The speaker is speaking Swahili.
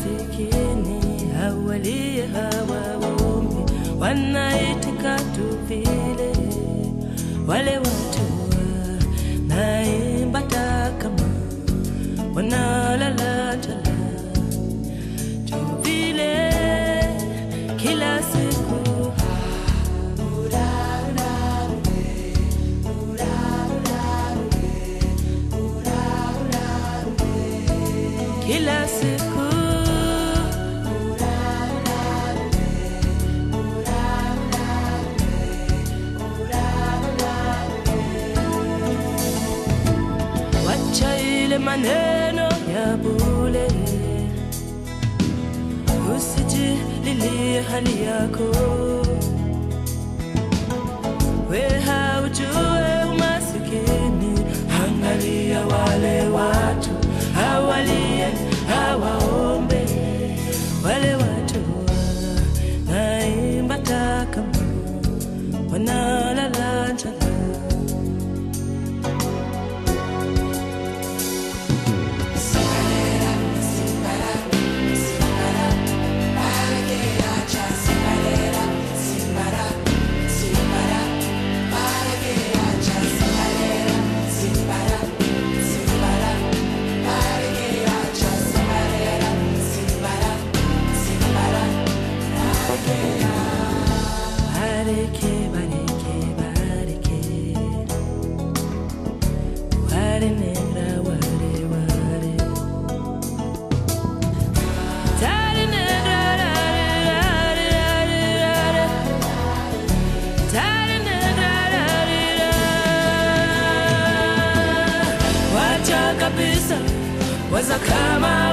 masikini hawalie hawaombi, wanaitika tu vile wale watu wanaimba takama wanalala njala tu vile kila siku kila siku wacha ile maneno ya bule usijililie hali yako we haujue umasikini angalia wale watu hawalie hawaombe wale watu wanaimba takama wanalala njala Bareke, bareke, bareke. Ware negra, ware, ware. Tare negra, rare, rare, rare, rare. Tare negra, rare, rare. Wacha kabisa waza kama